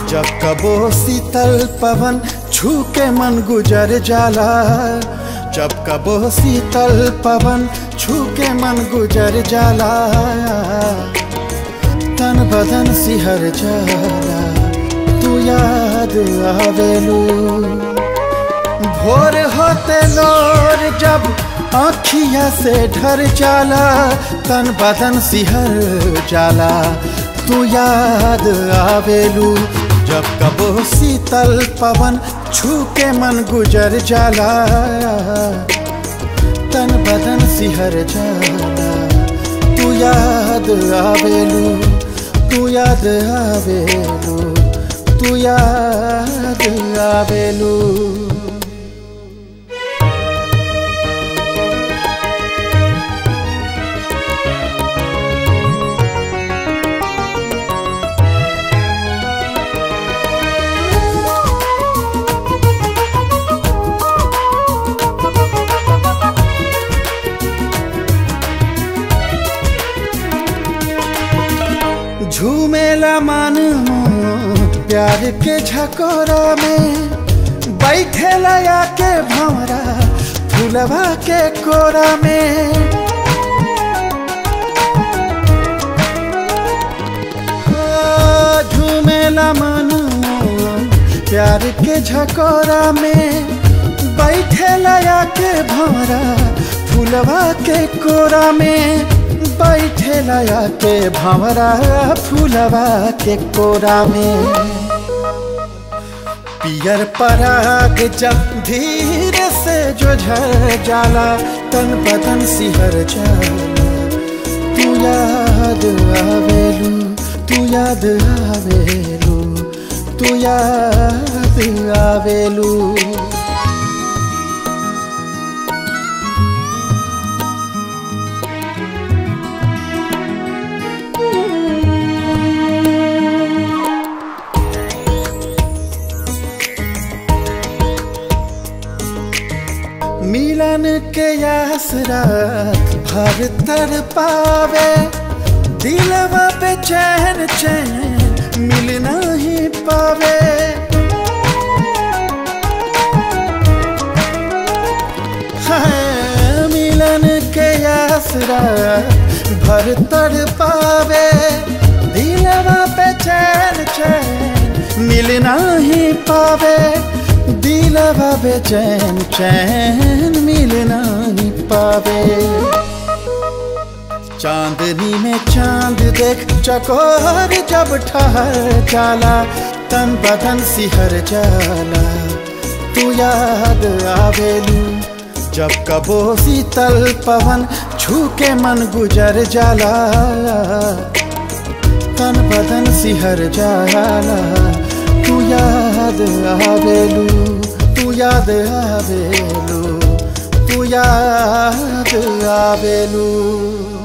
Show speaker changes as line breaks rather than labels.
जब कबो शीतल पवन छू के मन गुजर जाला जब कबो शीतल पवन छू के मन गुजर जाला तन बदन सिहर जाला तू याद आवेलू भोर होते लोर जब आँखिया से ढर जाला तन बदन सिहर जाला तू याद आवेलू जब कबो शीतल पवन छू के मन गुजर जाला तन बदन सिहर जाला तू याद आवेलू तू याद आवेलू तू याद आवेलू झूमेला मन प्यार के झकोरा में बैठेला आके भंवरा फूलवा के कोरा में ओ, झूमेला मन प्यार के झकोरा में बैठेला आके भंवरा फूलवा के कोरा में बैठे लया के भंवरा फूलवा के कोरा में पियर पराग जब धीरे से जो झर जाला तन बदन सिहर जाला तू याद आवेलू तू याद आवेलू तू याद आवेलू मिलन के आसरा भर तर पावे दिलवा पे चैन चैन मिल नहीं पावे हाँ, मिलन के आसरा भर तर पावे दिलवा पे चैन चैन मिल नहीं पावे दिलवा बेचैन चैन मिल नहीं पावे चांदनी में चांद देख चकोर जब ठहर जाला तन बदन सिहर जाला तू याद आवेलू जब कबो शीतल पवन छू के मन गुजर जाला तन बदन सिहर जाला तू याद आवेलू तू याद आवेलू तू याद आवेलू